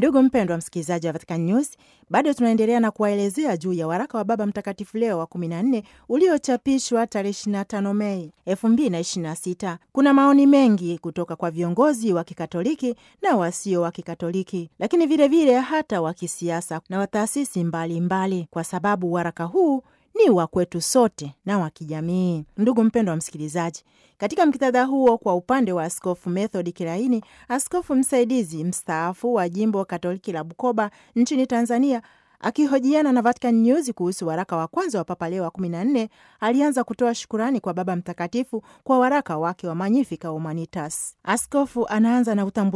Ndugu mpendwa msikilizaji wa Vatican News, bado tunaendelea na kuwaelezea juu ya waraka wa Baba Mtakatifu Leo wa 14 uliochapishwa tarehe 25 Mei 2026. Kuna maoni mengi kutoka kwa viongozi wa Kikatoliki na wasio wa Kikatoliki, lakini vilevile vile hata wa kisiasa na wa taasisi mbalimbali, kwa sababu waraka huu ni wa kwetu sote na wa kijamii. Ndugu mpendwa wa msikilizaji, katika mktadha huo, kwa upande wa Askofu Methodi Kilaini, askofu msaidizi mstaafu wa jimbo Katoliki la Bukoba nchini Tanzania, akihojiana na Vatican News kuhusu waraka wa kwanza wa Papa Leo wa 14 alianza kutoa shukurani kwa Baba Mtakatifu kwa waraka wake wa Magnificat Humanitas. Askofu anaanza na utambulisho